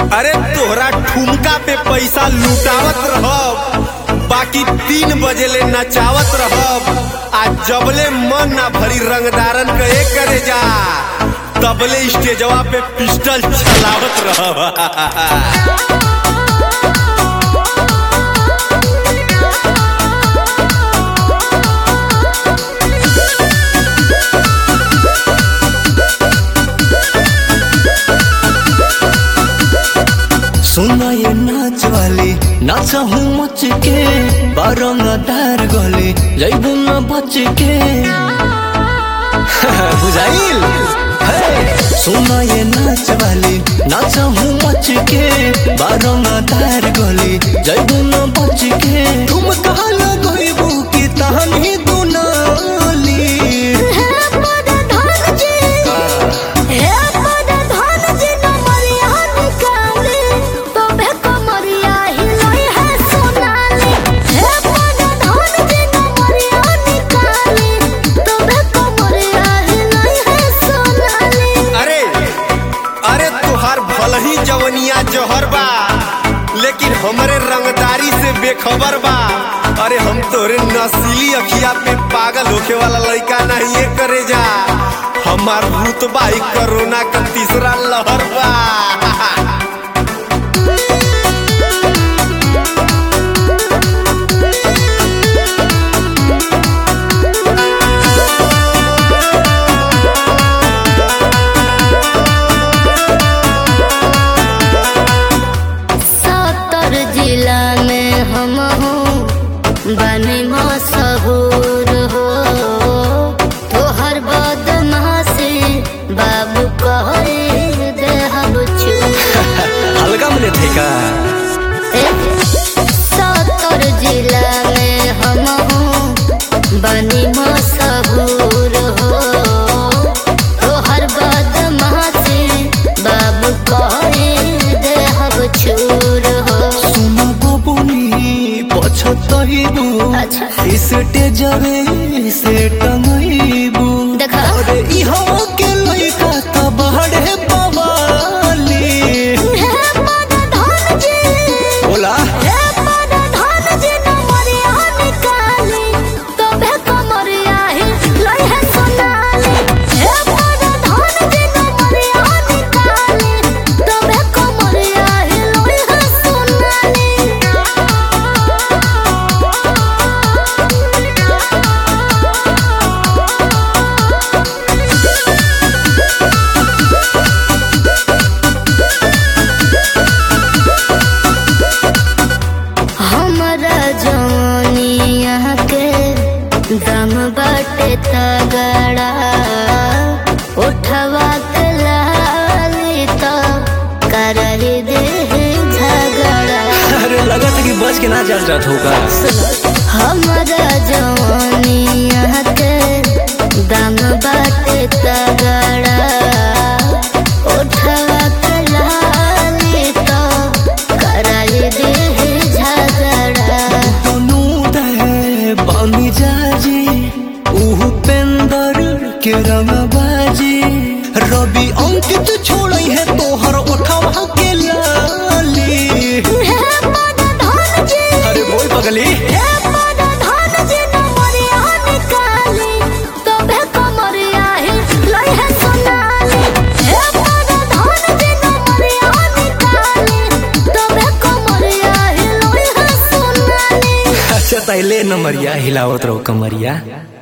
अरे तोहरा ठुमका पे पैसा लुटावत रहब बाकी तीन बजे ले नचावत रहब आ जबले मन ना भरी रंगदारन के एक करे जा तबले स्टेजवा पे पिस्टल चलावत रहब सुना ये नाच वाली नाच हूँ मच के बारंगदार गले जैबू न बच के बुझाइल हे! सुना ये नाच वाली नाच हूँ मच के बारंगदार गले जैबू न बच के तुम कहा लगेबू की तहनी दुनाली अरे अरे तुहार भल ही जवनिया जहर बा लेकिन हमरे रंगदारी से बेखबर बा अरे हम तोरे नसीली अखिया पे पागल होखे वाला लड़का नहीं ये करे जा हमार रुतबा ही कोरोना का तीसरा लहर बा सत्तर जिला में हम हूँ बने मशहूर हो तोहर बदमाशी बाबू कहे दे हम हल्का मिले थे का सत्तर जिला में हम हूँ बने मशहूर हो तोहर बदमाशी बाबू कहे दे हम छूर हो सुना बबुनी पछतइबू अच्छा। स्टेजवे से टंगइबू देखा। अरे इहो के लइका त बहड़े बवाली बोला हमरा जवानिया के दम बाटे तगड़ा उठवा के लाली तो करही दे झगड़ा अरे लगत कि बच के ना चल जात होगा हमरा जवानिया के दम बाटे तगड़ा उठवा के लाली तो करही दे झगड़ा तनु दे बनी जाजी उहु पेंदर के रंगबाजी रवि अंकित छोड़ई है तोहर उठवा के लाली अरे बोल पगली अच्छा तैले नमरिया हिलावत रहो कमरिया